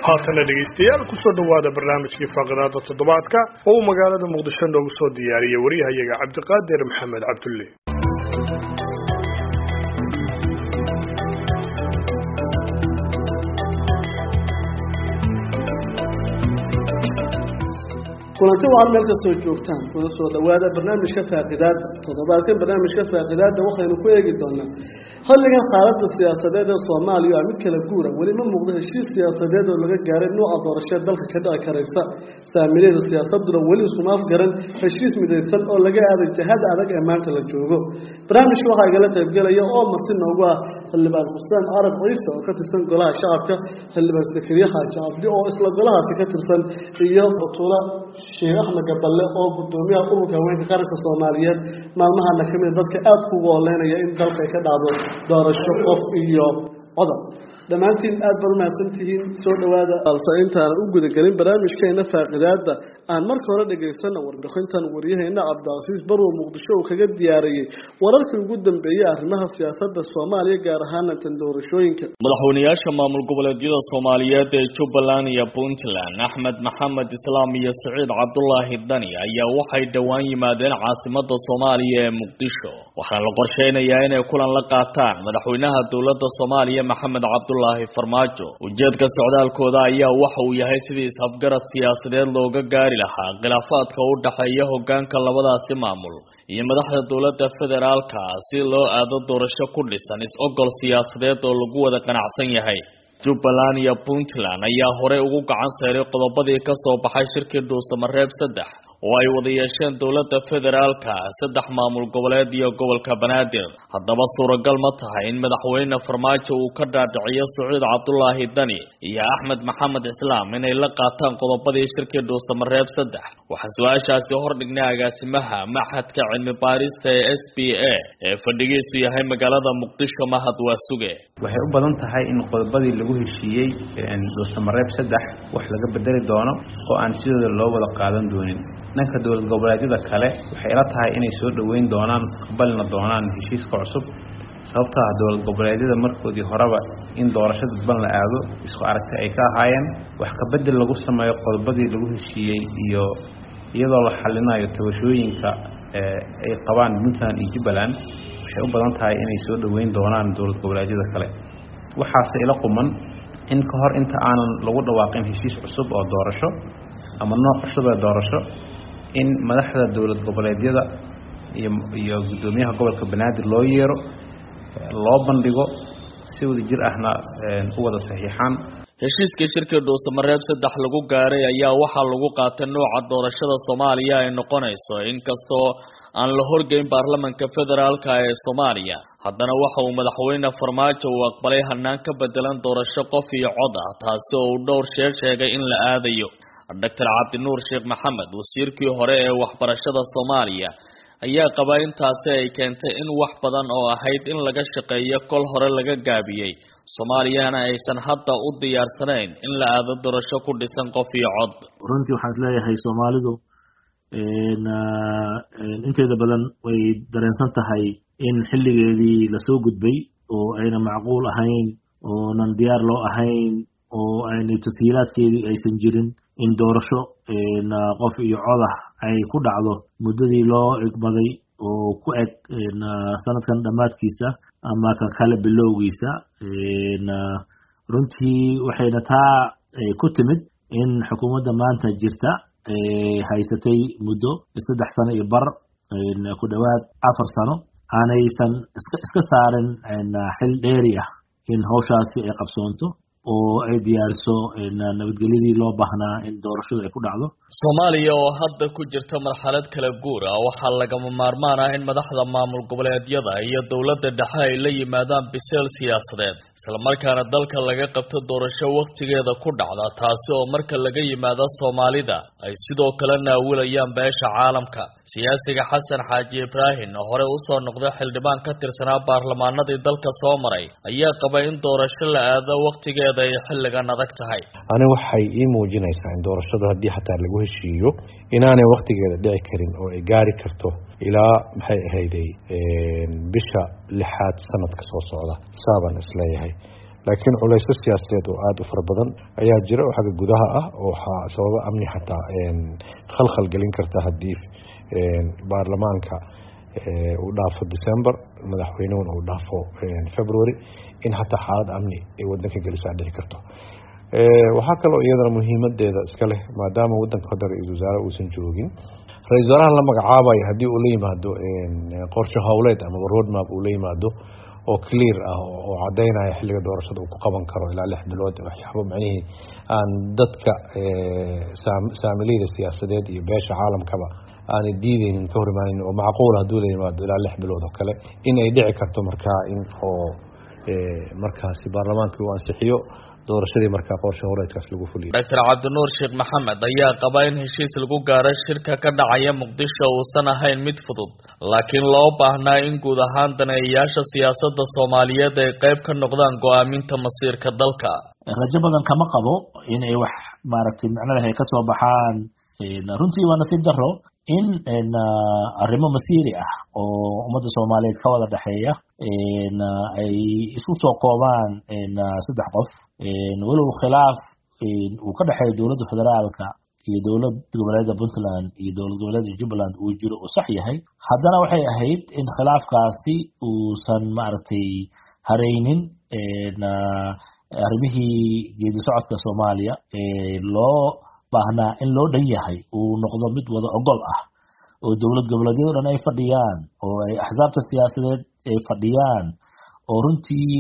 haatana dhegaystayaal kusoo dhowaada barnaamijkii faaqadaada toddobaadka oo uu magaalada muqdisho noogu soo diyaariyey waryahayaga cabdiqaadir maxamed cabdulle kulanti waxaad meel ka soo joogtaan kuna soo dhowaada barnaamijka faaqidaada toddobaadkan barnaamijka faaqidaada waxaynu ku eegi doonaa xilligan xaaladda siyaasadeed ee soomaaliya waa mid kala guura weli ma muuqdo heshiis siyaasadeed oo laga gaaray nuuca doorashee dalka ka dhici karaysa saamilayda siyaasaduna weli isuma afgaran heshiis midaysan oo laga aaday jahada adag ee maanta la joogo barnaamijka waxaa igala qaybgelaya oo marti noogu ah xildhibaan xuseen carab ciise oo ka tirsan golaha shacabka xildhibaan sakariye xaaji cabdi oo isla golahaasi ka tirsan iyo batuula sheekh axmed gaballe oo gudoomiyaha ururka haweenka qaranka soomaaliyeed maalmahana kamid dadka aada kugu oleynaya in dalka ay ka dhacdo doorasho qof iyo codab dhammaantiin aad baad umahadsan tihiin soo dhowaada balse intaanan u gudagelin barnaamijkeena faaqidaada aan marka hore dhegaysana warbixintan waryaheena cabdicasiis barwo muqdisho uu kaga diyaariyey wararkii ugu dambeeyey arrimaha siyaasada soomaaliya gaar ahaana tan doorashooyinka madaxweynayaasha maamul goboleedyada soomaaliyeed ee jubbaland iyo puntland axmed maxamed islaam iyo siciid cabdulaahi dani ayaa waxay dhowaan yimaadeen caasimada soomaaliya ee muqdisho waxaana la qorsheynayaa inay kulan la qaataan madaxweynaha dowlada soomaaliya maxamed cabdulaahi farmaajo ujeedka socdaalkooda ayaa waxa uu yahay sidii isafgarad siyaasadeed looga gaari lahaa khilaafaadka u dhexeeya hogaanka labadaasi maamul iyo madaxda dowladda federaalka si loo aado doorasho ku dhisan is-ogol siyaasadeed oo lagu wada qanacsan yahay jubbaland iyo puntland ayaa horey ugu gacan sayray qodobadii ka soo baxay shirkii dhuusamareeb saddex oo ay wada yeesheen dowladda federaalka saddex maamul goboleed iyo gobolka banaadir haddaba suuragal ma tahay in madaxweyne farmaajo uu ka dhaadhiciyo sacuud cabdulaahi dani iyo axmed maxamed islaam inay la qaataan qodobadii shirkii dhuusamareeb saddex waxaa su-aashaasi hordhignay agaasimaha maxadka cilmi baarista ee s b a ee fadhigiisu yahay magaalada muqdisho mahad waasuge waxay u badan tahay in qodobadii lagu heshiiyey dhuusamareeb saddex wax laga bedeli doono oo aan sidooda loo wada qaadan doonin dhanka dowlad goboleedyada kale waxay ila tahay inay soo dhoweyn doonaan aqbalina doonaan heshiiska cusub sababtaa dowlad goboleedyada markoodii horeba in doorasho dadban la aado isku aragti ay ka ahaayeen wax kabedel lagu sameeyo qodobadii lagu heshiiyey iyo iyadoo la xalinayo tabashooyinka ay qabaan puntland iyo jubbaland waxay u badan tahay inay soo dhoweyn doonaan dowlad goboleedyada kale waxaase ila quman in ka hor inta aanan lagu dhawaaqin heshiis cusub oo doorasho ama nooc cusub ee doorasho in madaxda dowlad goboleedyada iyo iyo guddoomiyaha gobolka banaadir loo yeero loo bandhigo si wada jir ahna u wada saxiixaan heshiiskii shirkii dhuusamareeb saddex lagu gaaray ayaa waxaa lagu qaatay nooca doorashada soomaaliya ay noqonayso inkastoo aan la horgeyn baarlamanka federaalka ee soomaaliya haddana waxa uu madaxweyne farmaajo uu aqbalay hanaan ka bedelan doorasho qof iyo cod ah taasi oo uu dhowr sheer sheegay in la aadayo doctor cabdinuur sheekh maxamed wasiirkii hore ee waxbarashada soomaaliya ayaa qabaa intaasi ay keentay in wax badan oo ahayd in laga shaqeeyo kol hore laga gaabiyey soomaaliyana aysan hadda u diyaarsanayn in la aado doorasho ku dhisan qof iyo cod runtii waxaan isleeyahay soomaalidu inteeda badan way dareensan tahay in xilligeedii lasoo gudbay oo ayna macquul ahayn oonan diyaar loo ahayn oo aynay tashiilaadkeedii aysan jirin in doorasho qof iyo codah ay ku dhacdo muddadii loo egmaday oo ku eg sanadkan dhammaadkiisa ama kan kale bilowgiisa runtii waxayna taa ku timid in xukuumadda maanta jirta haysatay muddo saddex sano iyo bar ku dhowaad afar sano aanaysan iska saarin xil dheeri ah in hawshaasi ay qabsoonto oo ay diyaariso nabadgelyadii loo baahnaa in doorashadu ay ku dhacdo soomaaliya oo hadda ku jirta marxalad kala guur ah waxaa lagama maarmaan ah in madaxda maamul goboleedyada iyo dowladda dhexe ay la yimaadaan biseel siyaasadeed islamarkaana dalka laga qabto doorasho wakhtigeeda ku dhacda taasi oo marka laga yimaado soomaalida ay sidoo kale naawilayaan beesha caalamka siyaasiga xasan xaaji ibraahim oo hore usoo noqday xildhibaan ka tirsanaa baarlamaanadii dalka soo maray ayaa qaba in doorasho la aado wakhtigeeda ay xilligan adag tahay ani waxay ii muujinaysaa in doorashadu haddii xataa lagu heshiiyo inaanay wakhtigeeda dhici karin oo ay gaari karto ilaa maxay ahayday bisha lixaad sanadka soo socda saabaan isleeyahay laakiin culaysyo siyaasadeed oo aada u fara badan ayaa jira oo xagga gudaha ah oo waxaa sababa amni xataa khalkhal gelin karta haddii baarlamaanka uu dhaafo december madaxweynehuna uu dhaafo february in xataa xaalad amni ay wadanka gelisaa dhici karto waxaa kaloo iyadana muhiimadeeda iska leh maadaama wadanka hadda ra-iisul wasaare uusan joogin ra-isul wasaaraha la magacaabayo haddii uu la yimaado qorshe howleed amaba roadmap uu la yimaado oo clear ah oo cadaynaya xilliga doorashada uu ku qaban karo ilaa lix bilood waxyaabo macnihii aan dadka saamiliyada siyaasadeed iyo beesha caalamkaba aanay diideynin ka hor imaaneyn oo macquul hadduu la yimaado ilaa lix bilood oo kale in ay dhici karto markaa in oo markaasi baarlamaankii uu ansixiyo doorashadii markaa qorshe horeedkaas lagu fuliyo doctor cabdinuur sheekh maxamed ayaa qaba in heshiis lagu gaaro shirka ka dhacaya muqdisho uusan ahayn mid fudud laakiin loo baahnaa in guud ahaan daneeyayaasha siyaasadda soomaaliyeed ay qayb ka noqdaan go-aaminta masiirka dalka rajo badan kama qabo in ay wax maaragtay micnadaha ay kasoo baxaan runtii waa nasiib daro in arrimo masiiri ah oo ummadda soomaaliyeed ka wada dhexeeya ay isku soo koobaan saddex qof walow khilaaf uu ka dhexeeya dowladda federaalka iyo dowlad goboleeda puntland iyo dowlad goboleeda jubbaland uu jiro uu sax yahay haddana waxay ahayd in khilaafkaasi uusan maaragtay hareynin arrimihii geedi socodka soomaaliya loo baahnaa in loo dhan yahay uu noqdo mid wada ogol ah oo dowlad goboleedyado dhan ay fadhiyaan oo ay axsaabta siyaasadeed ay fadhiyaan oo runtii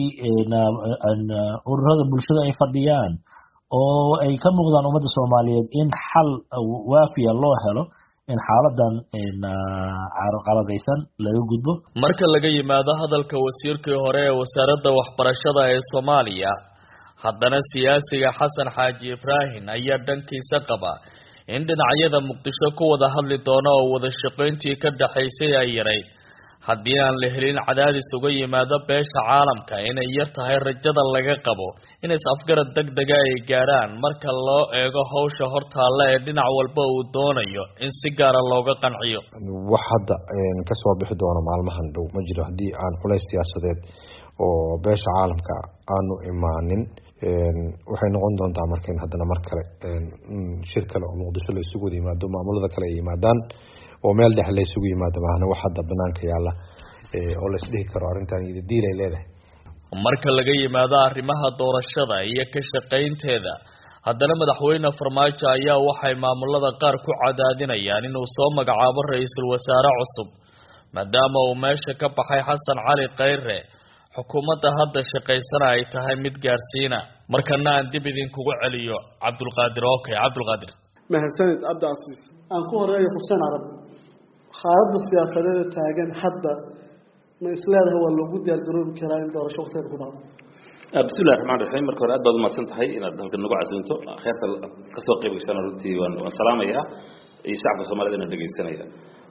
ururada bulshada ay fadhiyaan oo ay ka muuqdaan ummadda soomaaliyeed in xal waafiya loo helo in xaaladan qaladaysan laga gudbo marka laga yimaado hadalka wasiirkii hore ee wasaaradda waxbarashada ee soomaaliya haddana siyaasiga xasan xaaji ibraahim ayaa dhankiisa qaba in dhinacyada muqdisho ku wada hadli doono oo wada shaqayntii ka dhaxaysay ay yarayd haddii aan la helin cadaadis uga yimaado beesha caalamka inay yar tahay rajada laga qabo in is-afgarad deg dega ay gaadhaan marka loo eego hawsha hortaalla ee dhinac walba uu doonayo in si gaara looga qanciyo wax hadda kasoo bixi doono maalmahan dhow ma jiro haddii aan culays siyaasadeed oo beesha caalamka aanu imaanin waxay noqon doontaa marka in haddana mar kale shir kale oo muqdisho la isugu wada yimaado maamulada kale ay yimaadaan oo meel dhex la isugu yimaado maahna wax hadda banaanka yaalla oo la isdhihi karo arrintan iyada diil ay leedahay marka laga yimaado arrimaha doorashada iyo ka shaqaynteeda haddana madaxweyne farmaajo ayaa waxay maamulada qaar ku cadaadinayaan inuu soo magacaabo ra-iisul wasaare cusub maadaama uu meesha ka baxay xasan cali khayre xukuumadda hadda shaqaysana ay tahay mid gaarsiina markana aan dib idinkugu celiyo cabdulqaadir okay cabdulqaadir mahadsanid cabdicasiis aan ku horeeyo xuseen carab xaaladda siyaasadeeda taagan hadda ma isleedahay waa loogu diyaargaroobi karaa in doorasho waqtigeeda ku dhaco bismillahi raxmaan raxiim marka hore aad baad umahadsan tahay inaad halkan nagu casuunto kheerta kasoo qayb gashana runtii waan waan salaamayaa iyo shacabka soomaalida inaan dhegaysanaya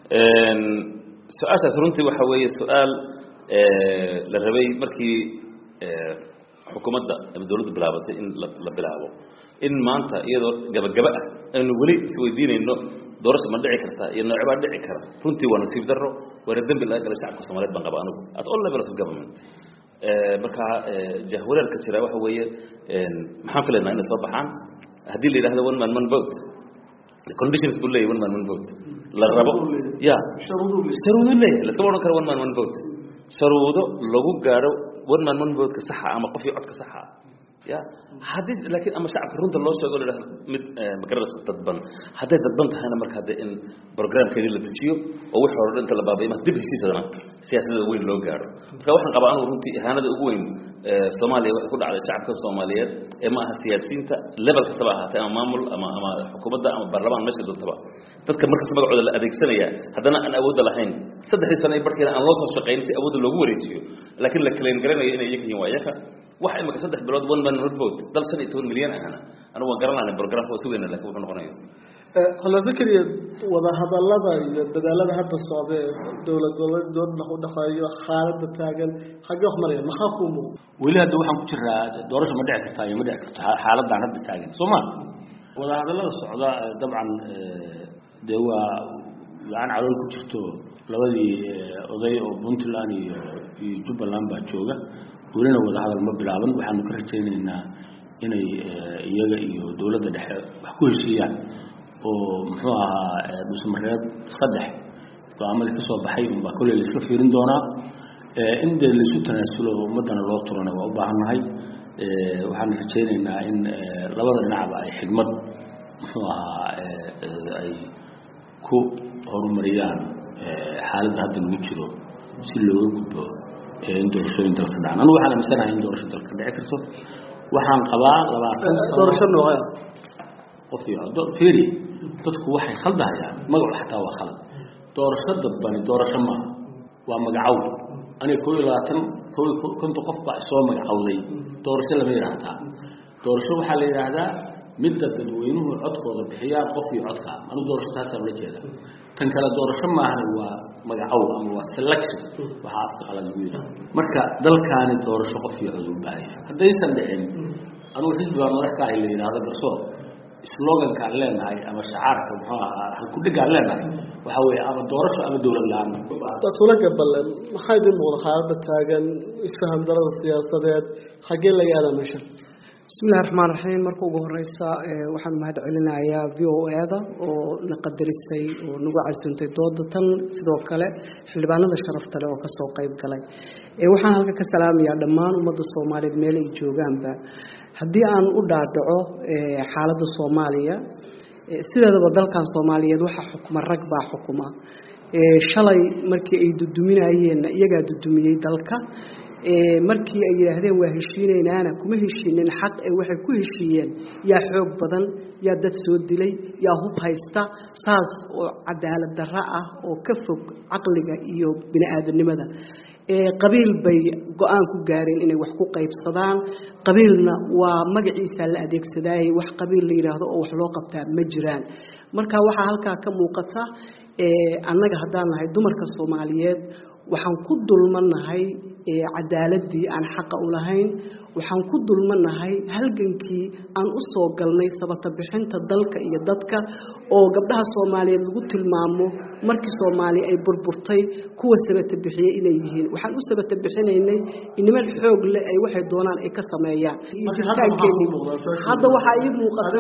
su-aashaas runtii waxa weeye su-aal la rabay markii xukuumadda ama dawladdu bilaabatay in la bilaabo in maanta iyadoo gabagaba ah aynu weli isweydiinayno doorasha ma dhici karta iyo noocbaa dhici kara runtii waa nasiib darro waana dembi laga galay shacabka soomaliyeed baan qaba anigu at all levels of government marka jahwareerka jira waxa weeye maxaan filaynaa inay soo baxaan haddii la yidhahdo one man one vote conditions buu leeyahy one man one vote la rabo ya sharuudo leeyahay laskama odhan karo one man one vote sharuudo lagu gaadho one man one vote-ka saxa ama qofkii codka saxa ya haddii laakiin ama shacabka runta loo sheego la yidhahdo mid magaradasa dadban hadday dadban tahayna marka hadde in programkeedii la dejiyo oo wixii hore inta la baabayma dib heshiisadana siyaasadda weyn loo gaadho marka waxaan qabaa anigu runtii ihaanada ugu weyn soomaaliya waxay ku dhacday shacabka soomaaliyeed ee ma aha siyaasiyiinta level kastaba ahaatee ama maamul ama ama xukuumadda ama baarlamaan meesha doontaba dadka markasta magacooda la adeegsanaya haddana aan awoodda lahayn saddexdii sano ee barkeena aan loo soo shaqayn si awoodda loogu wareejiyo laakiin la kaleyn garanayo inay iyaga yihiin waa iyaga waxa imika saddex bilood one man one vote dal shan iyo toban milyan ahna anigu waan garan lahayn programka waa sugayna lakin wuxuu noqonayo khalafikriya wadahadalada iyo dadaalada hadda socdee dowlad goboleed dooda u dhaqeeyo xaalada taagan xagee wax maraya maxaa kuu muuqda weli hadda waxaan ku jiraa doorasho ma dhici kartaa iyo ma dhici karto xaaladan hadda taagan soo ma wadahadalada socda dabcan dee waa gacan calool ku jirto labadii oday oo puntland iyo iyo jubbaland baa jooga welina wadahadal ma bilaaban waxaanu ka rajaynaynaa inay iyaga iyo dowladda dhexe wax ku heshiiyaan oo muxuu ahaa dhusmareed saddex go-aamadii kasoo baxay unbaa kolley la iska fiirin doonaa in dee laisu tanaasulo ummaddana loo turana waa u baahannahay waxaanu rajaynaynaa in labada dhinacba ay xigmad muxuu ahaa ay ku horumariyaan xaaladda hadda lagu jiro si looga gudbo in doorashooyin dalka dhacaan anu waxaan aaminsanahay in doorasho dalka dhici karto waxaan qabaa labaatan doorasho noocee qof iyo fiiri dadku waxay khaldahayaan magacu xataa waa khalad doorasho dadbani doorasho maaha waa magacow aniga koo iyo labaatan koo iyo konta qof baa isoo magacowday doorasho lama yidhaahdaa doorasho waxaa la yidhaahdaa midda dadweynuhu codkooda bixiyaan qof iyo codka anu doorasho taasaan ula jeeda tan kale doorasho maahana waa magacow ama waa selection waxaa afka qalad lagu yidhaha marka dalkaani doorasho qof iyo cod u baahaya haddaysan dhicin anugu xisbi baa madax ka ahay la yidhaahdo garsoor slogankaan leenahay ama shacaarka muxuu ahaa halkudhigaan leenahay waxaa weeye ama doorasho ama dowlad la-aan tula gaballe maxaa idin muuqda xaaladda taagan isfaham darada siyaasadeed xaggee laga aadaa meesha bismillahi raxmaan raxiim marka ugu horeysa waxaan mahad celinayaa v o e-da oo na qadaristay oo nagu casuuntay dooda tan sidoo kale xildhibaanada sharafta leh oo kasoo qeyb galay waxaan halka ka salaamayaa dhammaan ummadda soomaaliyeed meel ay joogaanba haddii aan u dhaadhaco xaaladda soomaaliya sideedaba dalkan soomaaliyeed waxaa xukuma rag baa xukuma shalay markii ay duduminayeenna iyagaa dudumiyey dalka markii ay yidhaahdeen waa heshiinaynaana kuma heshiinin xaq ee waxay ku heshiiyeen yaa xoog badan yaa dad soo dilay yaa hub haysta saas oo cadaalad darro ah oo ka fog caqliga iyo bini aadamnimada qabiil bay go-aan ku gaareen inay wax ku qaybsadaan qabiilna waa magaciisa la adeegsadaayay wax qabiil la yidhaahdo oo wax loo qabtaa ma jiraan marka waxaa halkaa ka muuqata annaga haddaan nahay dumarka soomaaliyeed waxaan ku dulmannahay cadaaladii aan xaqa u lahayn waxaan ku dulmannahay halgankii aan u soo galnay sabata bixinta dalka iyo dadka oo gabdhaha soomaaliyeed lagu tilmaamo markii soomaaliya ay burburtay kuwa sabata bixiyey inay yihiin waxaan u sabata bixinaynay niman xoog leh ay waxay doonaan ay ka sameeyaan jiritaankeennii hadda waxaa ii muuqata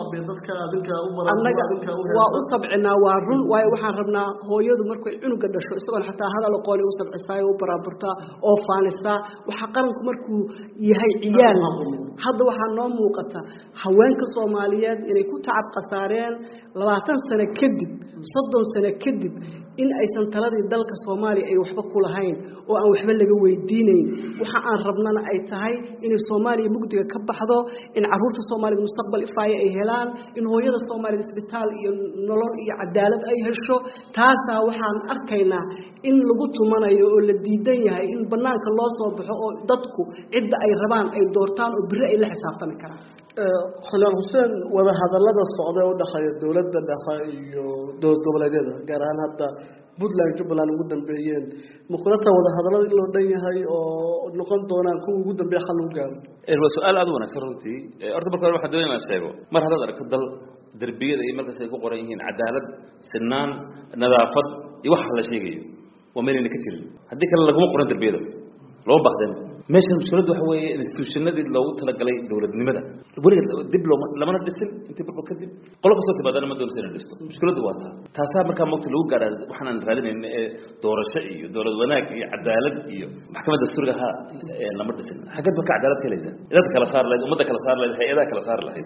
annaga waa u sabcinaa waa run waayo waxaan rabnaa hooyadu markay cunuga dhasho isagoon xataa hadal aqooni u sabcisaay u baraaburtaa oo faanisaa waxaa qaranku markuu yahay ciyaal hadda waxaa noo muuqata haweenka soomaaliyeed inay ku tacab khasaareen labaatan sano kadib soddon sano kadib in aysan taladii dalka soomaaliya ay waxba ku lahayn oo aan waxba laga weydiinayn waxa aan rabnana ay tahay inay soomaaliya mugdiga ka baxdo in caruurta soomaaliyed mustaqbal ifaaya ay helaan in hooyada soomaaliyed isbitaal iyo nolol iyo cadaalad ay hesho taasaa waxaan arkaynaa in lagu tumanayo oo la diidan yahay in banaanka loo soo baxo oo dadku cidda ay rabaan ay doortaan oo beri ay la xisaabtami karaan xildhibaan xuseen wadahadalada socda u dhexeeya dowladda dhexe iyo dowlad goboleedyada gaar ahaan hadda puntland jubbaland ugu dambeeyeen muqulata wadahadalada in loo dhan yahay oo noqon doonaan kuwa ugu dambeeya xal lagu gaaro waa su-aal aada u wanaagsan runtii horta marka hore waxaan doonaya inaan sheego mar haddaad aragto dal derbiyada iyo markaas ay ku qoran yihiin cadaalad sinaan nadaafad iyo waxa la sheegayo waa meelayna ka jirin haddii kale laguma qoran derbiyada looma bahdeen meeshan mushkiladdu waxa weeye institutionadii loogu talagalay dowladnimada weliga dib looma lamana dhisin intii burbur kadib qolo kastoo timaadana ma doonaysa inay dhisto mushkiladdu waa taa taasaa markaa mogta lagu gaadhaa waxaan raadinayna ee doorasho iyo dowlad wanaag iyo cadaalad iyo maxkamadda dastuuriga ha lama dhisin xaggeed marka cadaalad ka helaysa dadka kala saar lahayd ummadda kala saar lahayd hay-adaha kala saar lahayd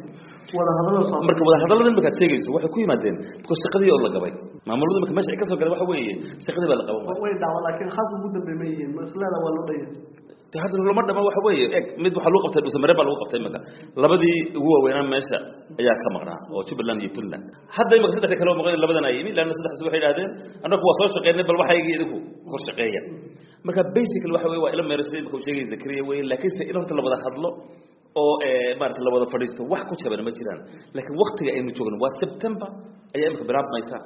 marka wadahadallada imikaad sheegayso waxay ku yimaadeen because shaqadii oo la gabay maamuladu imika meesha ay ka soo galeen waxa weeye shaqadii baa la qaban waaya way dhacdo laakiin xalka ugu dambeey ma yihiin maslada waa loo dhaya hadda lama dhama waxa weeye eg mid waxaa lagu qabtay dhuusamare baa lagu qabtay imika labadii ugu waaweynaa meesha ayaa ka maqnaa oo jubbaland iyo puntland hadda imika saddexda kale oo maqan labadan ay yimi laanna saddexdaas waxay idhahdeen annagu waa soo shaqeynay bal waxaygi idinku kor shaqeeya marka basically waxa weye waa ila meersay imika uu sheegay zakariya weye laakiinse in horta la wada hadlo oo maarata la wada fadhiisto wax ku jaban ma jiraan laakiin waktiga aynu joogno waa september ayaa imika bilaabmaysa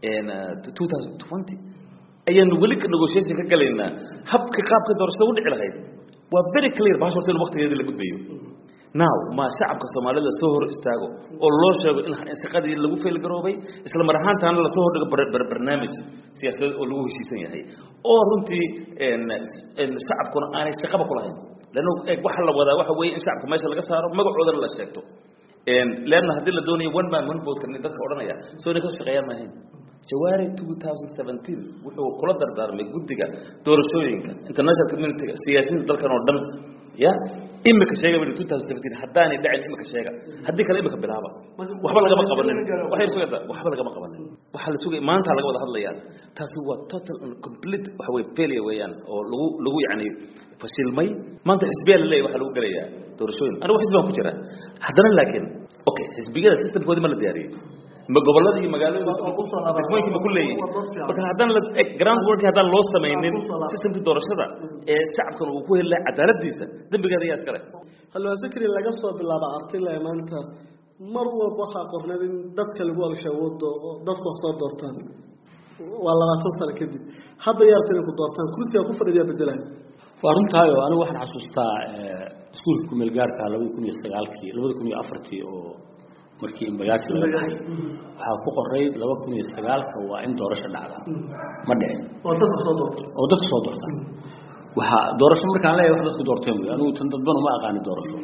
two thousand twenty ayaanu weli negotiation ka galaynaa habka qaabka doorashada u dhici lahayd waa very clear bahash horta in waqtigeedii la gudbayo now ma shacabka soomaalida soo hor istaago oo loo sheego in shaqadii lagu faylgaroobay isla mar ahaantaana lasoo hordhigo barnaamij siyaasadeed oo lagu heshiisan yahay oo runtii shacabkuna aanay shaqaba ku lahayn lanno waxa la wadaa waxa weeye in shacabka meesha laga saaro magacoodana la sheegto leanna haddii la doonayo one man one vote kan dadka odhanaya soo inay ka shaqeeyaan maahayn jawaari 2017 wuxuu kula dardaarmay guddiga doorashooyinka international community siyaasiyiinta dalkan oo dhan ya imika sheega bari 2017 haddaanay dhacin imika sheega haddii kale imika bilaaba waxba lagama qabanin waxay sugaytaa waxba lagama qabanin waxa la sugay maanta laga wada hadlayaa taasi waa total and complete waxa way failure weeyaan oo lagu lagu yacni fashilmay maanta xisbiya la leeyahay waxa lagu gelayaa doorashooyin anigu xisbi baan ku jira haddana laakiin okay xisbiyada systemkoodii ma la diyaariyey ma gobolada iyo magaalooyinka degmooyinka ma ku leeyihin marka haddaan la ground work haddaan loo samaynin systemkii doorashada ee shacabkan uu ku heli lahaa cadaaladiisa dembigeeda ayaa iskale halwaa zikri laga soo bilaaba artila maanta mar walba waxaa qorneed in dadka lagu alshawoodo oo dadku wax soo doortaan waa labaatan sano kadib hadda yaarta inay ku doortaan kursiga ku fadhiyaa bedelayo waa runtaayo anigu waxaan xasuustaa iskuulka kumeel gaarka labadi kun iyo sagaalkii labadi kun iyo afartii oo markii imbagaasi laga baxay waxaa ku qoray laba kun iyo sagaalka waa in doorasho dhacda ma dhicin oo dadka soo doorta oo dadka soo doorta waxaa doorasho markaan leeyahay wax dadku doorteen wey anigu tan dadban uma aqaani doorasho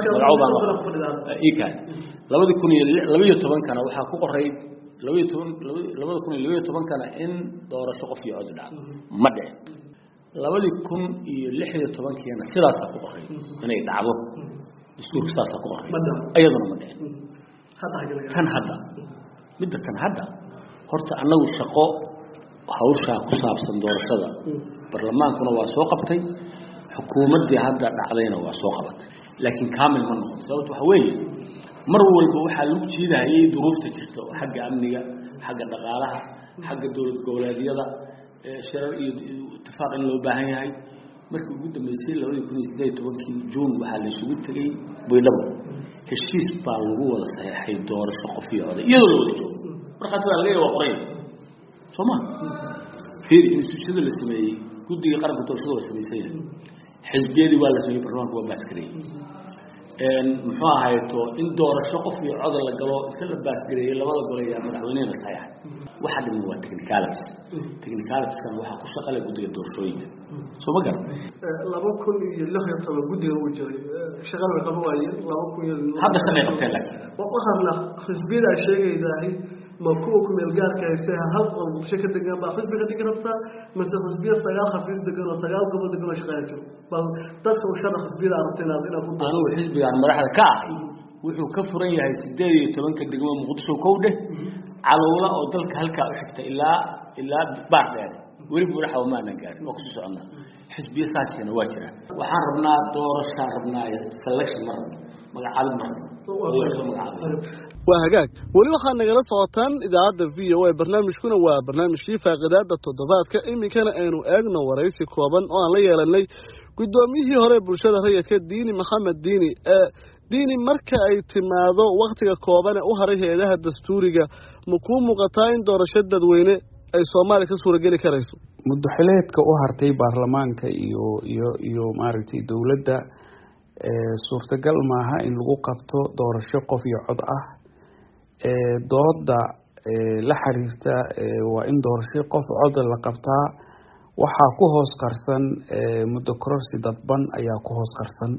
ikan labadi kun iyo laba iyo tobankana waxaa ku qoray labaiyo toban labada kun iyo labaiyo tobankana in doorasho qof iyo cod dhacdo ma dhicin labadii kun iyo lix iyo tobankiina sidaasaa ku qoray inay dhacdo iskuulka saasaa ku qoray iyaduna ma dhicin tan hadda midda tan hadda horta annagu shaqo hawshaa ku saabsan doorashada barlamaankuna waa soo qabtay xukuumaddii hadda dhacdayna waa soo qabatay laakiin kaamil ma noqon sababto waxa weeye mar walba waxaa lagu jiidahayay duruufta jirta oo xagga amniga xagga dhaqaalaha xagga dowlad goboleedyada shirar iyo itifaaq in loo baahan yahay markii ugu dambeysay labadii kun iyo sideed tobankii juun waxaa la isugu tegey baydhabo heshiis baa lagu wada saxeexay doorasho qof iyo oday iyadoo la wada joogo markaas waa laga waa qoray soo ma fiiri instituushada la sameeyey guddiga qaranka doorashada waa samaysan yahay xisbiyadii waa la sameeyey barlamaanka waa baasgareeyey muxuu ahayto in doorasho qof iyo codol la galo inta la baasgareeyey labada gole ayaa madaxweynehena saxeexay waxa dhiman waa technicalities technicalitieskan waxaa ku shaqale guddiga doorashooyinka soo ma garan laba kun iyo lix iyo toban guddiga uu jiray shaqada way qaban waayeen laba kun iyo hadda shaqay qabteen laakiin waxaana xisbiyada sheegaydahay ma kuwa ku meel gaarka hayse hal qol bulsho ka degan baa xisbi ka dhigi rabtaa mase xisbiya sagaal xafiis degan oo sagaal gobol degan oo shaqeeya jiro bal dadka u shada xisbiyada arabta inaad inaad ku anigu xisbigaan madaxda ka ahay wuxuu ka furan yahay sideed iyo tobanka degmo muqdisho kow dheh calowla oo dalka halkaa u xigta ilaa ilaa baar dheere weli buuraxa maanan gaarin waa kusii soconnaa xisbiya saasina waa jiraan waxaan rabnaa doorashaan rabnaa selection ma rabno magacaabid ma rabno doorasho magacaabid waa hagaag weli waxaad nagala socotaan idaacadda v o a barnaamijkuna waa barnaamijkii faaqidaada toddobaadka iminkana aynu eegno waraysi kooban oo aan la yeelanay guddoomiyihii hore bulshada rayidka diini maxamed diini ee diini marka ay timaado wakhtiga koobane u haray hay-adaha dastuuriga ma kuu muuqataa in doorasho dadweyne ay soomaaliya ka suurageli karayso muddaxileedka u hartay baarlamaanka iyo iyo iyo maaragtay dowladda suurtagal maaha in lagu qabto doorasho qof iyo cod ah dooda la xiriirta waa in doorasho qof cod la qabtaa waxaa ku hoos qarsan muddo kororsi dadban ayaa ku hoos qarsan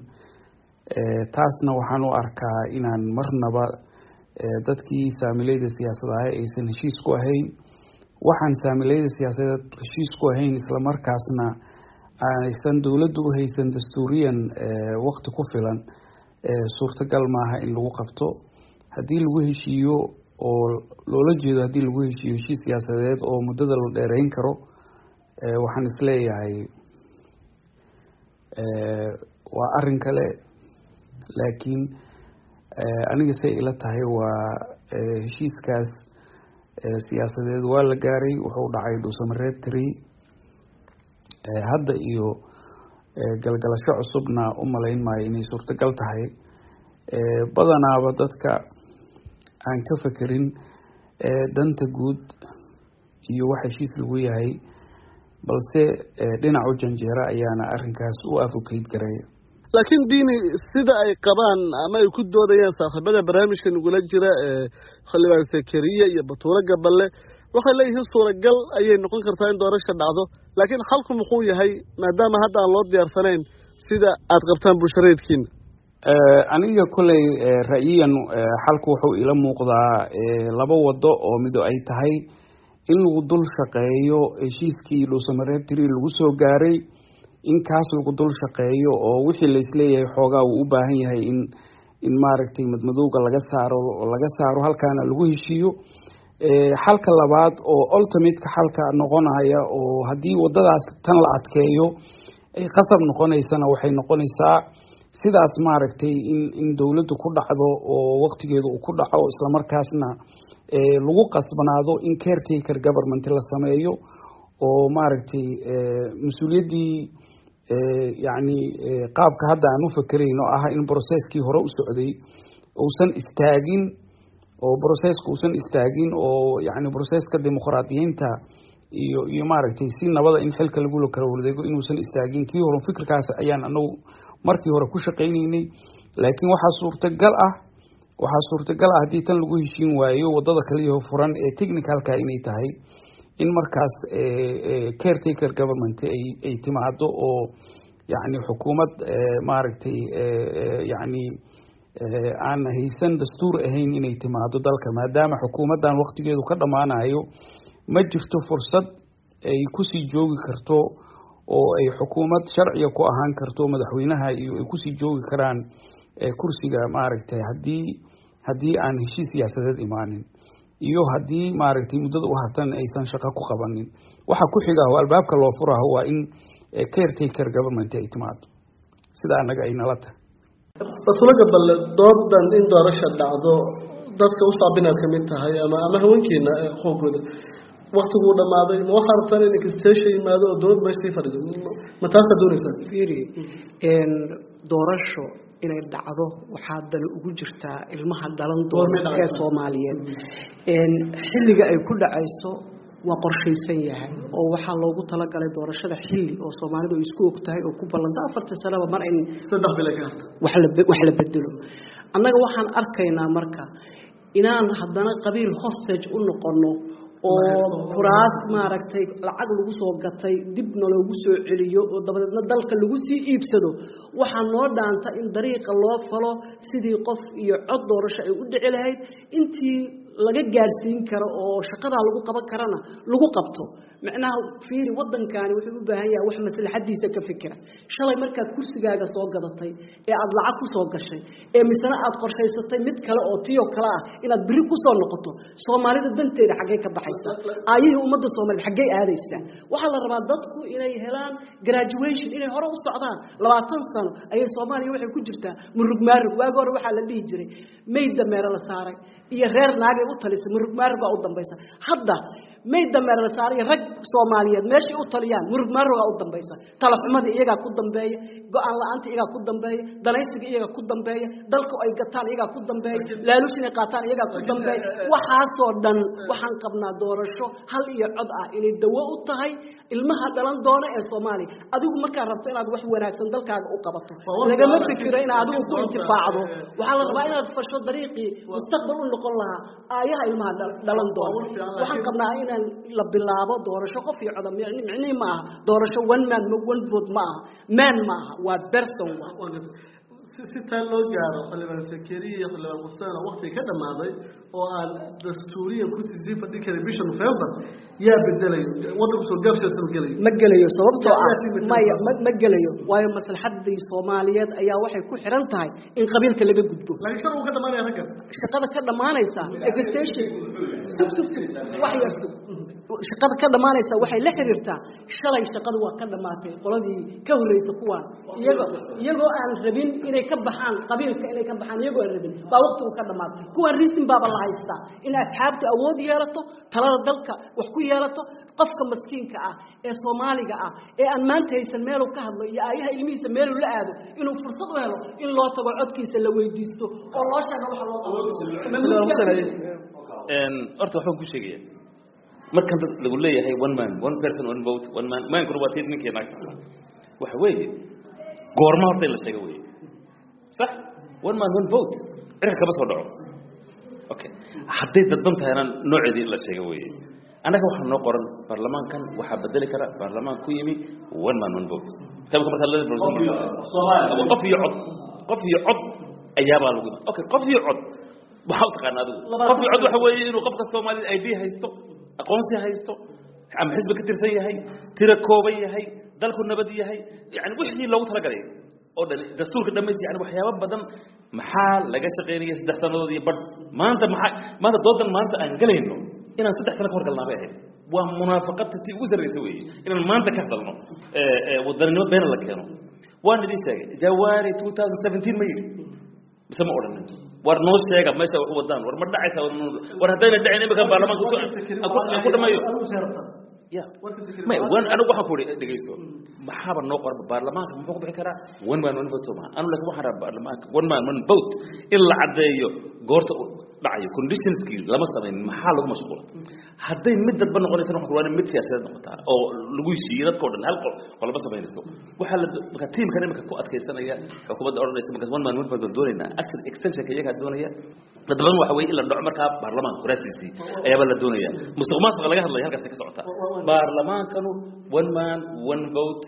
taasna waxaan u arkaa inaan marnaba dadkii saamilayda siyaasad ahay aysan heshiis ku ahayn waxaan saamilayda siyaasadeed heshiis ku ahayn islamarkaasna aysan dowladdu u haysan dastuuriyan waqti ku filan suurtagal maaha in lagu qabto haddii lagu heshiiyo oo loola jeedo haddii lagu heshiiyo heshiis siyaasadeed oo muddada la dheereyn karo waxaan isleeyahay waa arin kale laakiin aniga say ila tahay waa heshiiskaas siyaasadeed waa la gaaray wuxuu dhacay dhuusamareeb tri hadda iyo galgalasho cusubna u malayn maayo inay suurtagal tahay badanaaba dadka aan ka fekerin danta guud iyo wax heshiis lagu yahay balse dhinacu janjeera ayaana arinkaas u advocate gareeya laakiin diini sida ay qabaan ama ay ku doodayaan saaxiibada barnaamijka nagula jira xildhibaan sakariya iyo batuuro gaballe waxay leeyihiin suuragal ayay noqon kartaa in doorasha dhacdo laakiin xalku muxuu yahay maadaama hadda aan loo diyaarsanayn sida aad qabtaan bulshareedkiina aniga koley ra'yiyan xalku wuxuu ila muuqdaa laba wado oo mido ay tahay in lagu dul shaqeeyo heshiiskii dhuusamareeb tiri lagu soo gaaray in kaas lagu dul shaqeeyo oo wixii laisleeyahay xoogaa uu u baahan yahay in in maaragtay madmadowga laga saaro laga saaro halkaana lagu heshiiyo xalka labaad oo ultimateka xalka noqonaya oo haddii wadadaas tan la adkeeyo ay qasab noqonaysana waxay noqonaysaa sidaas maaragtay in in dowladdu ku dhacdo oo waktigeedu uu ku dhaco islamarkaasna lagu qasbanaado in caretaker government la sameeyo oo maaragtay mas-uuliyaddii yacni qaabka hadda aan u fakerayn oo ah in processkii hore u socday uusan istaagin oo processka uusan istaagin oo yacni processka dimuqraadiyiinta iyo iyo maaragtay si nabada in xilka lagu kala wareego inuusan istaagin kii hore fikirkaas ayaan anagu markii hore ku shaqaynaynay laakiin waxaa suurtagal ah waxaa suurtagal ah haddii tan lagu heshiin waayo wadada kaliyaho furan ee technicalka inay tahay in markaas caretaker government ay ay timaado oo yacni xukuumad maaragtay yacni aan haysan dastuur ahayn inay timaado dalka maadaama xukuumaddan waktigeedu ka dhammaanayo ma jirto fursad ay kusii joogi karto oo ay xukuumad sharciga ku ahaan karto madaxweynaha iyo ay kusii joogi karaan kursiga maaragtay haddii haddii aan heshiis siyaasadeed imaanin iyo haddii maaragtay muddada u hartan aysan shaqo ku qabanin waxa ku xiga oo albaabka loo furaho waa in caretaker government ay timaado sida annaga ay nala tahay batulaga balle doodan in doorasha dhacdo dadka u saabinaad ka mid tahay ama ama haweenkeena xoogooda waktiguu dhammaaday ma waxaa rabtaan in extension yimaado oo dowlad meeshii fadhido ma taasaa doonaysaa fiiri doorasho inay dhacdo waxaa dani ugu jirtaa ilmaha dhalan doona ee soomaaliyeed xilliga ay ku dhacayso waa qorshaysan yahay oo waxaa loogu talagalay doorashada xilli oo soomaalidu ay isku og tahay oo ku ballanta afarta sanaba mar in saddex bila ka harta wax la bedelo annaga waxaan arkaynaa marka inaan haddana qabiil hostage u noqono oo kuraas maaragtay lacag lagu soo gatay dibna loogu soo celiyo oo dabadeedna dalka lagu sii iibsado waxaa noo dhaanta in dariiqa loo falo sidii qof iyo cod doorasho ay u dhici lahayd intii laga gaarsiin karo oo shaqadaa lagu qaban karana lagu qabto macnaha fiiri waddankani wuxuu u baahan yahay wax maslaxadiisa ka fikira shalay markaad kursigaaga soo gadatay ee aada lacag ku soo gashay ee misena aad qorshaysatay mid kale oo tiyoo kale ah inaad biri kusoo noqoto soomaalida danteeda xaggee ka baxaysa aayihii ummadda soomaaliyed xaggee aadaysaa waxaa la rabaa dadku inay helaan graduation inay hore u socdaan labaatan sano ayay soomaaliya waxay ku jirtaa murug maarug waagi hore waxaa la dhihi jiray mayd dameere la saaray iyo reer naagay u talisay murug maarug baa u dambaysa hadda mayd dameere la saaray iyo rag soomaaliyeed meeshay u taliyaan murug maarugaa u dambaysa talaxumadii iyagaa ku dambeeya go-aan la-aanta iyagaa ku dambeeya danaysiga iyagaa ku dambeeya dalka ay gataan iyagaa ku dambeeya laaluus inay qaataan iyagaa ku dambeeya waxaasoo dhan waxaan qabnaa doorasho hal iyo cod ah inay dawo u tahay ilmaha dhalan doona ee soomaaliya adigu markaa rabto inaad wax wanaagsan dalkaaga u qabato lagama fikiro inaad adigu ku intifaacdo waxaa la rabaa inaad fasho dariiqii mustaqbal u noqon lahaa aayaha ilmaha dhalan doona waxaan qabnaa inaan la bilaabo doorasho qof iyo coda micnihi ma aha doorasho one man one vote ma aha man ma aha waa person si taa loo gaaro xildhibaan sakeriya iyo xildhibaan xuseen oo waktiga ka dhammaaday oo aan dastuuriyan kusii sii fadhin karin bisha november yaa bedelayo waddanku soo gaabsiyaasa ma gelayo ma gelayo sababtoo ah maya ma ma gelayo waayo maslaxadii soomaaliyeed ayaa waxay ku xiran tahay in qabiilka laga gudbo laakiin shar uu ka dhamaanaya ragga shaqada ka dhamaanaysa extension sug sug sug wax yar sug shaqada ka dhamaanaysa waxay la xiriirtaa shalay shaqadu waa ka dhamaatay qoladii ka horreysa kuwaan iyago iyagoo aan rabin inay ka baxaan qabiilka inay ka baxaan iyagoo aan rabin baa waqtigu ka dhamaatay kuwaan riisin baaba la haystaa in asxaabta awood yeelato talada dalka wax ku yeelato qofka maskiinka ah ee soomaaliga ah ee aan maanta haysan meeluu ka hadlo iyo aayaha ilmihiisa meeluu la aado inuu fursad u helo in loo tago codkiisa la weydiisto oo loo sheego waxa loo qabo horta waxbaan ku sheegaya markan dad lagu leeyahay one man one person one vote one man maankuna waa tii ninkii naagta waxa weeye goorma horta in la sheego weeye sax one man one vote cirka kama soo dhaco okay hadday dadban tahayna nooceedii in la sheego weeye annaga waxaa noo qoran baarlamaankan waxaa bedeli kara baarlamaan ku yimi one man one vote kamka markaa la qof iyo cod qof iyo cod ayaabaa lagu iman okay qof iyo cod waxaa u taqaana adigu qof iyo cod waxa weeye inuu qofka soomaalida id haysto aqoonsi haysto ama xisbi ka tirsan yahay tira kooban yahay dalku nabad yahay yani wixii loogu talagalay oo dhan dastuurka dhamays yani waxyaabo badan maxaa laga shaqaynaya saddex sannadood iyo badh maanta maxaa maanta doodan maanta aan galayno inaan saddex sano ka hor galnaa bay ahayd waa munaafaqadta tii ugu sarraysa weeye inaan maanta ka hadalno wadaninimo beena la keeno waan idin sheegay jawaari two thousand seventeen ma yidhi mise ma odhanin war noo sheega meesha wax u wadaan war ma dhacaysa war haddayna dhacin imika baarlamaanka aan ku dhameeyo ya may wan anigu waxaan ku ihi dhegaysto maxaaba noo qorba baarlamaanka muxuu ku bixi karaa one man one vote soo maha anu laakin waxaan rabaa baarlamaanka one man one vote in la caddeeyo goorta uu dhacayo conditionskii lama samayn maxaa lagu mashquula hadday mid dadba noqonaysana waxaan ku waa mid siyaasadeed noqotaa oo lagu heshiiyey dadka o dhan hal qol qolba samaynayso waxaa la marka tiimkan imika ku adkaysanaya xukuumadda odhanaysa markaas one man one vote baan doonaynaa action extensionka iyagaa doonaya dad badan waxa weeye in la dhaco markaa baarlamaanka kuraasiisii ayaaba la doonaya musuq maasuqa laga hadlaya halkaasi ka socotaa baarlamaankanu one man one vote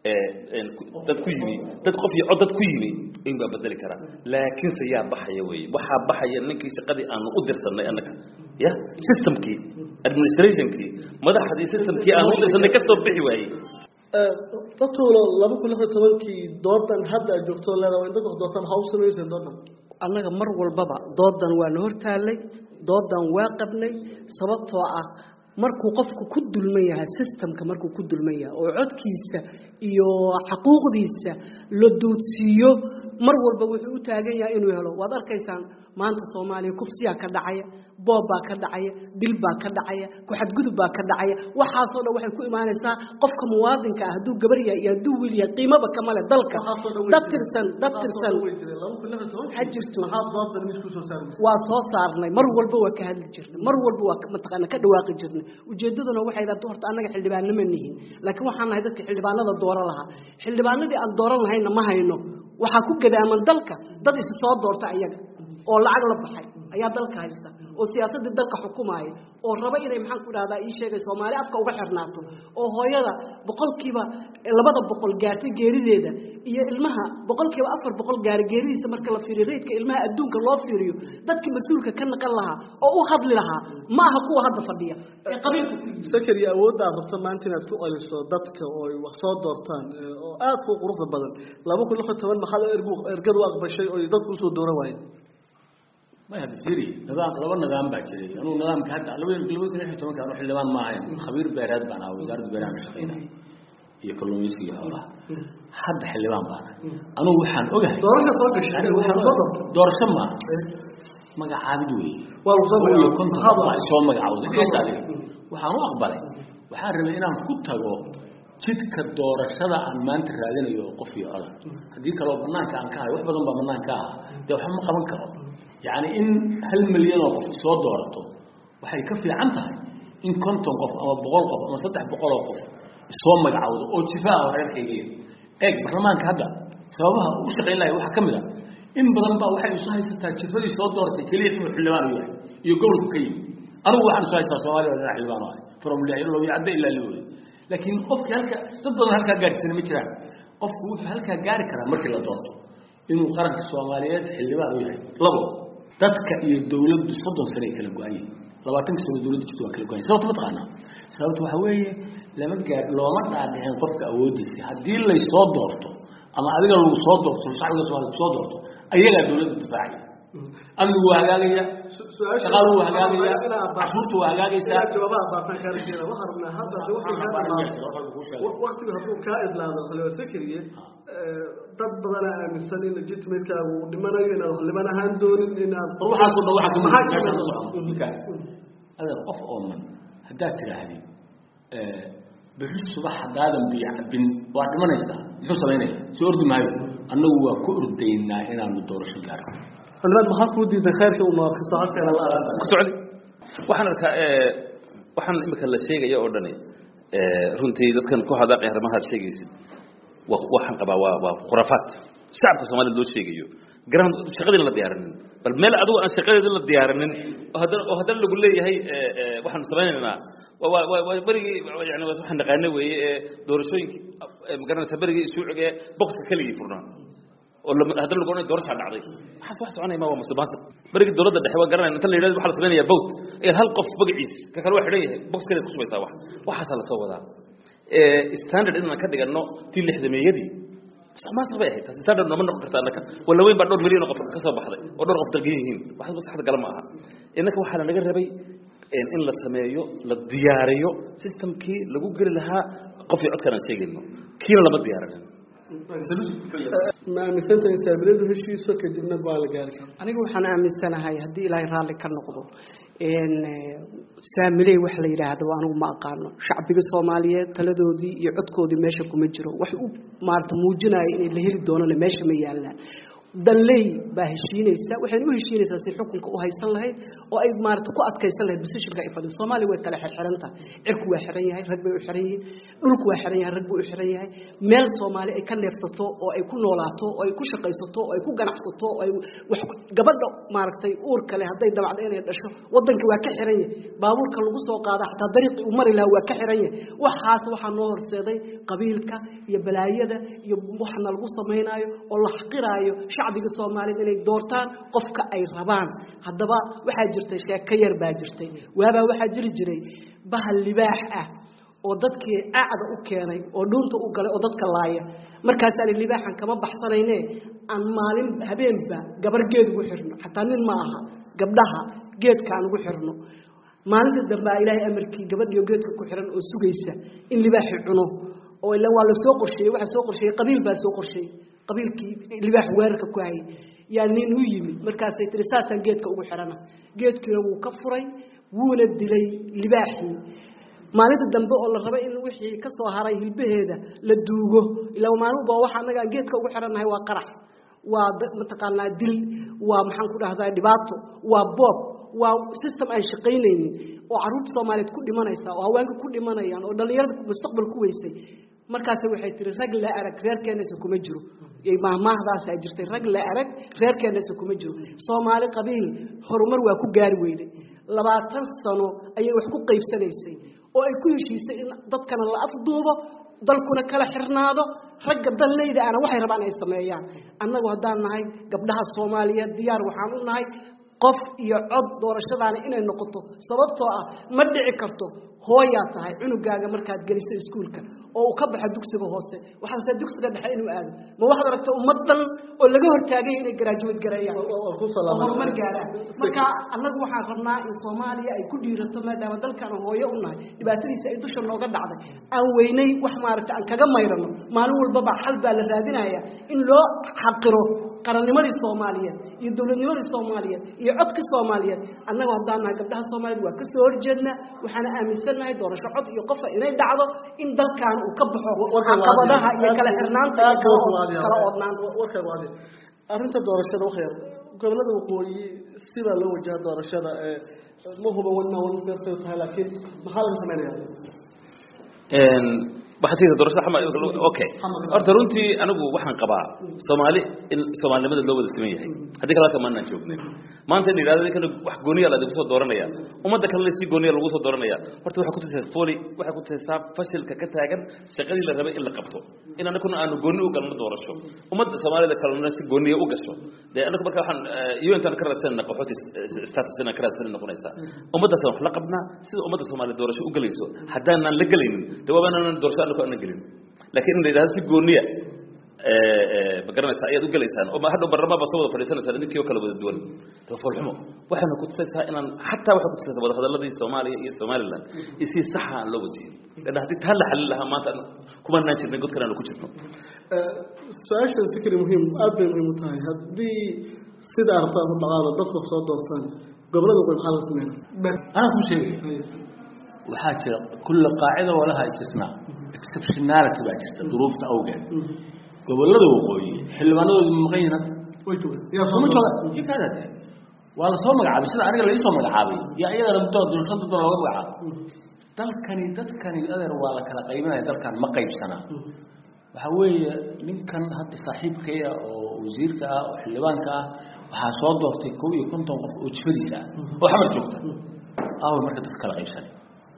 dad ku yimi dad qof iyo cod dad ku yimi in baa bedeli karaa laakiinse yaa baxaya weeye waxaa baxaya ninkii shaqadii aanu u dirsanay annaga ya systemkii administrationkii madaxdii systemkii aanu u dirsanay ka soo bixi waayey dadtuulo laba kun lix iyo tobankii doodan hadda aad joogto leedahay waa inta gox doortaan ha u samayseen doodan annaga mar walbaba doodan waa na hortaallay doodan waa qabnay sababtoo ah markuu qofku ku dulman yahay systemka markuu ku dulman yahay oo codkiisa iyo xaquuqdiisa la duudsiiyo mar walba wuxuu u taagan yahay inuu helo waad arkaysaan maanta soomaaliya kufsiyaa ka dhacaya boob baa ka dhacaya dil baa ka dhacaya ku-xadgudub baa ka dhacaya waxaasoo dhan waxay ku imaanaysaa qofka muwaadinka ah hadduu gabar yahay iyo hadduu wiil yahay qiimaba kama le dalka dad tirsan dad tirsan ha jirto waa soo saarnay mar walba waa ka hadli jirnay mar walba waa mataqaana ka dhawaaqi jirnay ujeedaduna waxay daata horta annaga xildhibaano ma nihin laakiin waxaan nahay dadka xildhibaanada dooro lahaa xildhibaanadii aan dooran lahayna ma hayno waxaa ku gadaaman dalka dad isu soo doorta ayaga oo lacag la baxay ayaa dalka haysta oo siyaasadii dalka xukumaaya oo raba inay maxaan ku dhahdaa ii sheegay soomaali afka uga xirnaato oo hooyada boqolkiiba labada boqol gaartay geerideeda iyo ilmaha boqolkiiba afar boqol gaari geeridiisa marka la fiiriyo reydka ilmaha adduunka loo fiiriyo dadkii mas-uulka ka naqan lahaa oo u hadli lahaa ma aha kuwa hadda fadhiya ee qabiilka sakari awooddaa rabta maanta inaad ku celiso dadka oo ay wax soo doortaan oo aad ku quruxda badan laba kun lix iyo toban maxaad ergadu aqbashay oo dadku usoo dooran waayeen ما هذا سيري نظام لو النظام باكري أنا نظام كهذا لو لو كنا نحكي تمام كانوا حلوان معين خبير بيراد بنا وزارة بيران شقينا هي كلهم يسقي حوله حد حلوان بنا أنا وحن أوجه doorasha soo gashay أنا وحن دور سما ما قاعد وي waa lagu كنت خاضع سوى ما قاعد إيش هذا وحن أقبله وحن رمينا كنت jidka doorashada aan maanta raadinayo qof iyo odan haddii kaloo banaanka aan ka hayo wax badan baa banaanka ah dee waxba ma qaban karo yacni in hal milyan oo qof soo doorato waxay ka fiican tahay in konton qof ama boqol qof ama saddex boqol oo qof soo magacowdo oo jifaa oo reerkaygiya eeg baarlamaanka hadda sababaha u shaqayn lahay waxaa ka mid a in badan baa waxay isu haysataa jifadii soo dooratay keliya inuu xildhibaan u yahay iyo gobolku ka yimi anigu waxaan isu haystaa soomaaliya oo dhinac xildhibaan u ahay from loobi cadde ilaa liwey laakiin qofkii halka dad badan halkaa gaadhsiina ma jiraan qofku wuxuu halkaa gaari karaa markii la doorto inuu qaranka soomaaliyeed xildhibaan u yahay labo dadka iyo dawladdu soddon sano ay kala go-an yihin labaatanka sano dawladda jirta waa kala go-an yihin sababta ma taqaanaa sababta waxaa weeye lama gaar looma dhaadhicin qofka awooddiisa haddii laysoo doorto ama adiga lagu soo doorto shacbiga soomaliya soo doorto ayagaa dawladda difaacaya amnigu waa hagaagaya shaqadu waa hagaagaya cashuurtu waa hagaagaysaa jawaabaha baartaan kaa rajeeda waxaan rabnaa hadda waqtiga hadduu kaa idlaado xildhibaan sakariye dad badana aaminsan in legitimatekaagu uu dhimanayo inaad xildhibaan ahaan doonin inaad waxaasoo dhan waxaa kamid meesha ka socda adeer qof ooman haddaad tidhaahdid berri subax haddaadan biyo cabin waa dhimanaysaa muxuu samaynaya soo ordi maayo annagu waa ku ordaynaa inaanu doorasho gaarno xildhibaan maxaa kuu diiday khayrka uu nookasta halkeena la ku socdi waxaan arkaa waxaan imika la sheegaya oo dhani runtii dadkan ku hadaaqay arrimahaad sheegaysid waxaan qabaa waa waa khuraafaad shacabka soomaalida loo sheegayo garan shaqadiina la diyaarinin bal meel adigu aan shaqadeeda la diyaarinin oo haddana oo haddana lagu leeyahay waxaan samaynaynaa waa waa waa berigii yani waa waxaan naqaana weeye ee doorashooyinkii magaranaysa berigii isuuciga ee boxka keligii furnaa oo haddana lagu odhan doorashaa dhacday waxaas wax soconaya ma waa musuqmaasuq berigii dowladda dhexe waa garanaya inta la yidhahdo waxaa la samaynayaa vote ayaad hal qof magaciis ka kale waa xidhan yahay box kaleed ku subaysaa wax waxaasaa lasoo wadaa standard inaan ka dhigano tii lixdameeyadii musuqmaasuq bay ahayd taas standard nooma noqon karta annaka walla weyn baa dhowr milyan oo qof ka soo baxday oo dhowr qof dalgan yihiin wax maskaxda gala ma aha innaka waxaa lanaga rabay in la sameeyo la diyaariyo systemkii lagu geli lahaa qof iyo codkaan aan sheegayno kiina lama diyaarinin ma aaminsanta istaabiladu heshiiso kadibna go-aan la gaari karo aniga waxaan aaminsanahay haddii ilaahay raalli ka noqdo saamiley wax la yidhaahdo anigu ma aqaano shacbiga soomaaliyeed taladoodii iyo codkoodii meesha kuma jiro wax u maarata muujinaya inay la heli doonana meesha ma yaallaan danley baa heshiinaysa waxayna u heshiinaysaa si xukunka u haysan lahayd oo ay maarata ku adkaysan lahayd positionka ay fadhido soomaaliya way kala xirxiran tahay cirku waa xiran yahay rag bay u xiran yihiin dhulku waa xiran yahay rag buu u xiran yahay meel soomaali ay ka neefsato oo ay ku noolaato oo ay ku shaqaysato oo ay ku ganacsato oo ay wax gabadha maaragtay uur kale hadday dabacdo inay dhasho waddanka waa ka xiran yahay baabuurka lagu soo qaada xataa dariiqii uu mari lahaa waa ka xiran yahay waxaas waxaa noo horseeday qabiilka iyo balaayada iyo waxna lagu samaynaayo oo la xaqiraayo shacbiga soomaaliyed inay doortaan qofka ay rabaan haddaba waxaa jirtay sheeko yar baa jirtay waabaa waxaa jiri jiray bahal libaax ah oo dadkii acda u keenay oo dhuunta u galay oo dadka laaya markaasaa libaaxan kama baxsanayne aan maalin habeenba gabar geed ugu xirno xataa nin ma aha gabdhaha geedka aan ugu xirno maalinta dambe a ilaahay amarkii gabadhiyo geedka ku xiran oo sugaysa in libaaxi cuno oo ila waa la soo qorsheeyey waxaa soo qorsheeyey qabiil baa soo qorsheeyey qabiilkii libaax weerarka ku hayay yaa nin u yimid markaasay tiri saasaan geedka ugu xirana geedkiina wuu ka furay wuuna dilay libaaxii maalinta dambe oo la raba in wixii ka soo haray hilbaheeda la duugo ilaa maalinba waxa anaga aan geedka ugu xirannahay waa qarax waa mataqaanaa dil waa maxaan ku dhahdaa dhibaato waa boob waa system aan shaqaynaynin oo caruurta soomaaliyeed ku dhimanaysa oo haweenka ku dhimanayaan oo dhallinyarada mustaqbal ku weysay markaas waxay tiri rag la arag reerkeenasa kuma jiro mahmaahdaasa jirtay rag la arag reerkeenasa kuma jiro soomaali qabiil horumar waa ku gaari weyday labaatan sano ayay wax ku qaybsanaysay oo ay ku heshiisay in dadkana la afduubo dalkuna kala xirnaado ragga danleyda ana waxay rabaan ay sameeyaan annagu haddaan nahay gabdhaha soomaaliyeed diyaar waxaan u nahay qof iyo cod doorashadaana inay noqoto sababtoo ah ma dhici karto hooyaa tahay cunugaaga markaad geliso iskuulka oo uu ka baxo dugsiga hoose waxaa rabtaa dugsiga dhexe inuu aado ma waxaad aragta ummad dhan oo laga hortaagay inay garaajuwad gareeyaan horumar gaaraan marka annagu waxaan rabnaa in soomaaliya ay ku dhiirato maadaama dalkan hooyo u nahay dhibaatadiisa ay dusha nooga dhacday aan weynay wax maaragta aan kaga mayrano maalin walbaba xal baa la raadinaya in loo xaqiro qarannimadii soomaaliyeed iyo dowladnimadii soomaaliyeed iyo codka soomaaliyeed annagu haddaan nahay gabdhaha soomaaliyeed waa kasoo horjeednaa waxaana aaminsannahay doorasho cod iyo qofa inay dhacdo in dalkan uu ka baxo caqabadaha iyo kala xirnaanta iyo kala oodnaanta arrinta doorashada waxyar gobolada waqooyi sibaa loo wajaha doorashada ma huba wadna wadnasay tahay laakiin maxaa laga sameynaya waxaad tii doorashada xama okay horta runtii anigu waxaan qabaa soomaali in soomaalinimada loo wada siman yahay haddii kale halka maanaan joognin maanta in yidhahdo kana wax gooniya la kusoo dooranaya ummadda kalena si gooniya lagu soo dooranaya horta waxay kutusaysaa foli waxay kutusaysaa fashilka ka taagan shaqadii la rabay in la qabto in anaguna aanu gooni u galno doorasho ummadda soomaalida kalena si gooniya u gasho dee anagu marka waxaan un-tan ka raadsanayna qaxooti status inaan ka raadsanay noqonaysaa ummaddaasaan wax la qabnaa sida ummadda soomaaliya doorasho u galayso haddaanan la gelaynin dee waabaanaan doorasho anagu aanan gelin laakiin in la yidhahdo si gooniya ma garanaysaa ayaad u gelaysaan oo hadhow barlamaan baa soo wada fadhiisanaysaan idinkii oo kala wada duwan tafoolxumo waxayna kutusaysaa inaan xataa waxay kutusaysaa wadahadaladii soomaaliya iyo somaliland iyo si saxa aan loo wajihin lana haddii taa la xalin lahaa maanta kumanaan jirnay godkan aanu ku jirno su-aashan sikri muhiim aad bay muhiim u tahay haddii sida arabta ku dhaqaado dadku soo doortaan gobolada waqooyi maxaa laga sameynaa anaa kuu sheegay waxaa jira kulla qaacida walaha istisnaa exceptionality baa jirta duruufta awgeed gobolada waqooyi xildhibaanadoodu ma maqan yihin hadda way joogaan sooma jooga ikaada de waa lasoo magacaabay sida aniga laisoo magacaabay yaa iyadana muddo doorashada dad looga magacaabay dalkani dadkani adeer waa la kala qaybinaya dalkan ma qaybsanaa waxaa weeye ninkan hadda saaxiibkaya oo wasiirka ah oo xildhibaanka ah waxaa soo doortay kow iyo konton qof oo jifadiisa ah oo xamar joogta aaway marka dadka kala qaybsanay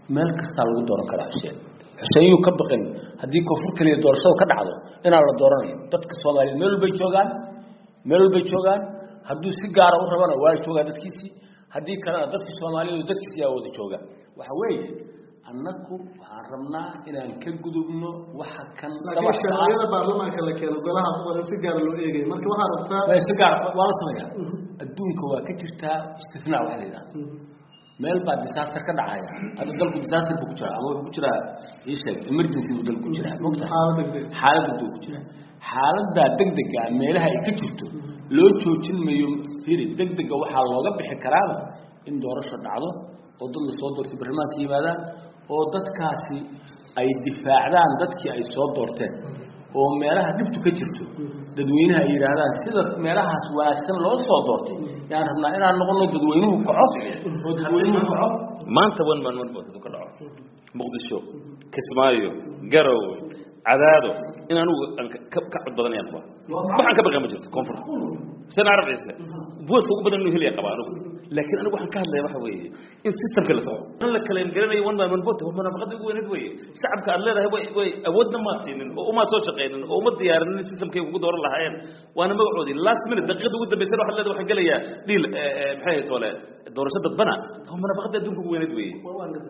meel kastaa lagu dooran karaa xuseen xuseen yuu ka baqin haddii koonfur keliya doorashada ka dhacdo inaan la dooranayo dadka soomaaliyeed meel walbay joogaan meel walbay joogaan hadduu si gaara u rabana waa joogaa dadkiisii haddii kalena dadkii soomaaliyeed dadkiisii yaa wada jooga waxa weeye annagu waxaan rabnaa inaan ka gudubno waxa kan laakiin sharciyada baarlamaanka la keeno golaha qoran si gaara loo eegay marka waxaa rabtaa waa si gaar waa la sameeyaa adduunka waa ka jirtaa istifnaa waxa la yidhaha meel baa disaster ka dhacaya hadda dalku disaster buu ku jiraa ama wuxuu ku jiraa ii sheeg emergency buu dalku ku jiraa mogta xaalad degdeg ku jiraa xaaladdaa degdega meelaha ay ka jirto loo joojin mayo firi degdega waxaa looga bixi karaaba in doorasho dhacdo oo dad la soo doortay barlamaanka yimaadaan oo dadkaasi ay difaacdaan dadkii ay soo doorteen oo meelaha dhibtu ka jirto dadweynaha ay yidhaahdaan sida meelahaas wanaagsan loo soo doortay yaan rabnaa inaan noqono dadweynuhu kaco oo dadweynuhu kaco maanta wan maan wan bootadu ka dhaco muqdisho kismaayo garowe cadaado in anugu aan ka ka cod badanayaan qabaa waxaan ka baqaa ma jirto koonfur sen arab ciise boodka ugu badan inuu helaya qabaa anugu laakiin anigu waxaan ka hadlaya waxa weeye in systemka la soco in la kala garanayo one by one vote waa munaafaqada ugu weyneed weeye shacabka aad leedahay way way awoodna maad siinin oo umaad soo shaqaynin oo uma diyaarinin systemkay ugu dooran lahaayeen waana magacoodii last minute daqiiqada ugu dambaysana waxaad leedahay waxaan gelayaa dhiil maxay ahayd wale doorasho dadbana waa munaafaqada adduunka ugu weyneed weeye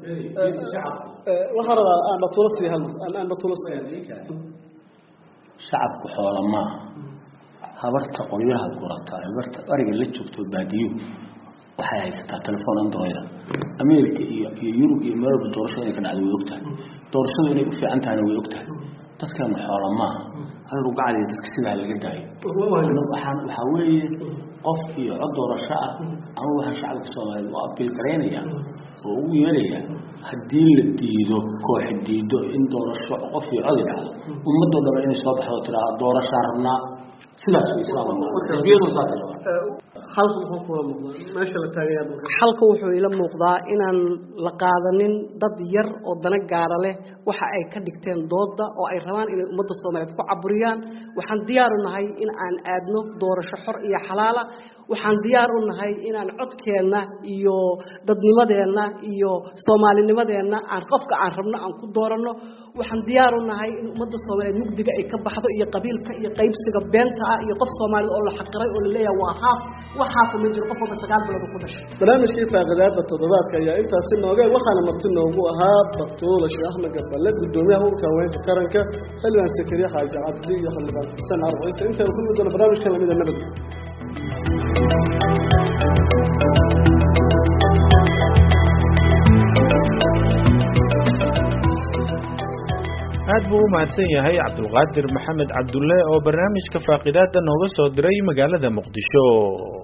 waxaa rabaa aan batulo sii hal aan aan batulo sii shacabku xoola maaha habarta qolyaha gurata habarta ariga la joogto baadiyo waxay haysataa telefoon androida america iyo iyo yurub iyo meel walba doorashada inay ka dhacdo way ogtahay doorashadu inay u fiican tahayna way ogtahay dadkeenu xoola maaha hal rugacdiya dadka sidaa laga daayo waxaan waxaa weeye qof iyo cod doorasho ah ama waxaan shacabka soomaaliyeed u abiil garaynaya oo ugu yeeraya haddii la diido kooxi diido in doorasho qof iyo codi dhacdo ummadoo dhaba inay soo baxdo tiraa doorashaan rabnaa sidaas way islaam xisbiyadu saas halka wuxuu kula muuqdaa meesha la taagayaa dalka xalka wuxuu ila muuqdaa inaan la qaadanin dad yar oo dana gaara leh waxa ay ka dhigteen dooda oo ay rabaan inay ummadda soomaaliyeed ku caburiyaan waxaan diyaar u nahay in aan aadno doorasho xor iyo xalaala waxaan diyaar u nahay inaan codkeenna iyo dadnimadeenna iyo soomaalinimadeenna aan qofka aan rabno aan ku dooranno waxaan diyaar u nahay in ummadda soomaaliyeed mugdiga ay ka baxdo iyo qabiilka iyo qaybsiga beenta ah iyo qof soomaalida oo la xaqiray oo la leeyahay waa haaf wax haafa ma jiro qof walba sagaal bilood ku dhashay barnaamijkii faaqidaada toddobaadka ayaa intaasi nooga waxaana marti noogu ahaa batuula sheekh axmed gaballe gudoomiyaha urka haweenka qaranka xildhibaan sakariye xaaji cabdi iyo xildhibaan xuseen carab ciise intaan ku mudana barnaamijkan lamida nabad aad buu u mahadsan yahay cabdulqaadir maxamed cabdulle oo barnaamijka faaqidaada nooga soo diray magaalada muqdisho